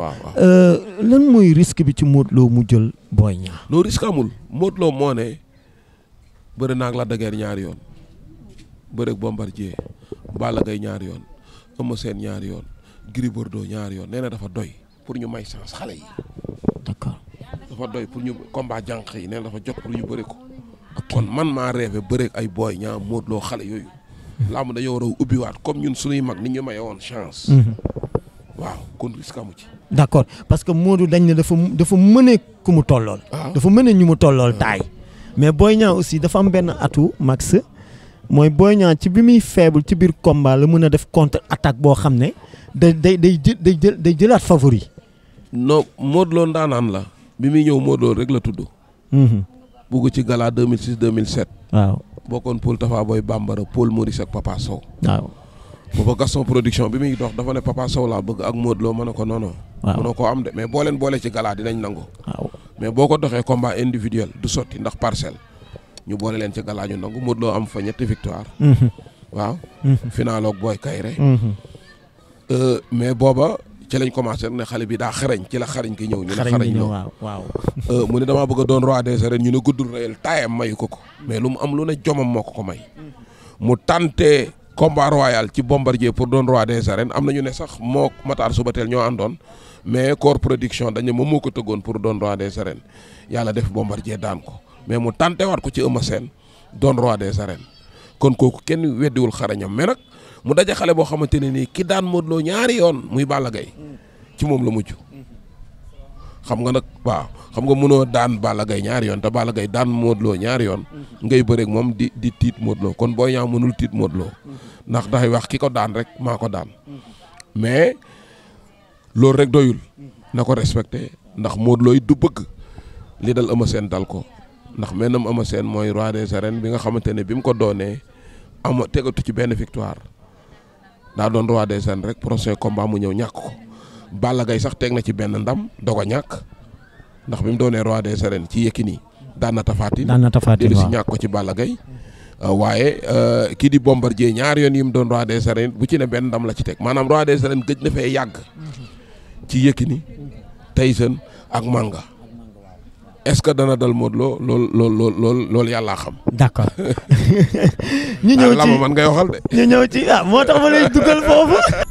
waaw waaw. Euh, lan mooy risque bi ci Modou Lo mu jël Boy Niang. non risque amul Modou Lo moo ne bëri naag la dageer ñaari yoon bëreeg Bombardier Balla Gaye ñaari yoon Eumeu Sène ñaari yoon Gris Bordeaux ñaari yoon nee na dafa doy pour ñu may chance xale yi d'accord dafa doy pour ñu combat jànq yi nee na dafa jot pour ñu bëri ko kon man maa rêvé bëreeg ay Boy Niang Modou Lo xale yooyu làmb dañoo war a ubbiwaat comme ñun suñuy mag ni ñu maye woon chance waaw kon risque amu ci d'accord parce que Modou dañ ne dafa dafa mëne ku mu tollool. waaw dafa mëne ñu mu tollool taay. mais Boy Niang aussi dafa am benn atu max mooy Boy Niang ci bi muy faible ci biir combat la mën a def contre attaque boo xam ne day day day jël day jël day jëlaat favori. non Modou Lo ndaanaan la bi muy ñëw Modou Lo rek la tudd bugg ci gala 2006 2007 waaw bokkoon Paul Tafa Boy Bambara Paul Maurice ak Papa Sow waaw. booba Gaston production bi muy dox dafa ne Papa Sow laa bëgg ak Modou Lo ma ne ko non non waaw mënoo koo am de mais boo leen boole ci gala dinañ nangu waaw. mais boo ko doxee combat individuel du sotti ndax parcelle ñu boole leen ci gala ñu nangu Modou Lo am fa ñetti victoire waaw final ak Boy Kayre Euh, mais booba ci lañ commencé rek ne xale bi daa xarañ ci la xarañ ki ñëw ñu ne xarañ xarañ bi ñëw ñëw waaw waaw. Euh, mu ne damaa bëgg a doon roi des arènes ñu ne guddul réel taayam mayu ko ko mais lu mu am lu ne jomam moo ko ko may mu tante combat royal ci bombardier pour doon roi des arènes am na ñu ne sax moo Matar Subatel ñoo àndoon mais corps production dañ ne moom moo ko tëggoon pour doon roi des arènes yàlla def bombardier daan ko mais mu tante waat ko ci Eumeu Sène doon roi des arènes kon kooku kenn weddiwul xarañam mais nag mu daje xale boo xamante ne nii ki daan Modou Lo ñaari yoon muy Balla Gaye ci moom la mujj xam nga nag waaw xam nga mënoo daan Balla Gaye ñaari yoon te Balla Gaye daan Modou Lo ñaari yoon ngay bëreeg moom di di tiit Modou Lo kon Boy Niang mënul tiit Modou Lo ndax dafay wax ki ko daan rek maa ko daan mais loolu rek doyul na ko respecté ndax Modou Lo it du bëgg li dal Eumeu Sène dal ko ndax maintenant Eumeu Sène mooy roi des arènes bi nga xamante ne bi mu ko doonee ama tegatu ci benn victoire daa doon roi des arènes rek prochain combat mu ñëw ñàkk ko Balla Gaye sax teg na ci benn ndam doog a ñàkk ndax bi mu doonee roi des arènes ci Yékini daan na tafaatin daan na tafaatin dellu si waaw. ñàkk ko ci Balla Gaye Uh, waaye uh, kii di Bombardier ñaari yoon yi mu doon roi des arènes bu ci ne benn ndam la ci teg maanaam roi des arènes gëj na fee yàgg ci Yékini Tyson ak Manga est-ce que dana dal Modou Lo lool lool lool lool loolu yàllaa xam. d'accord ñu ñëw ah lama ci man ngay waxal de. ñu ñëw ci ah moo tax ma lay dugal foofu.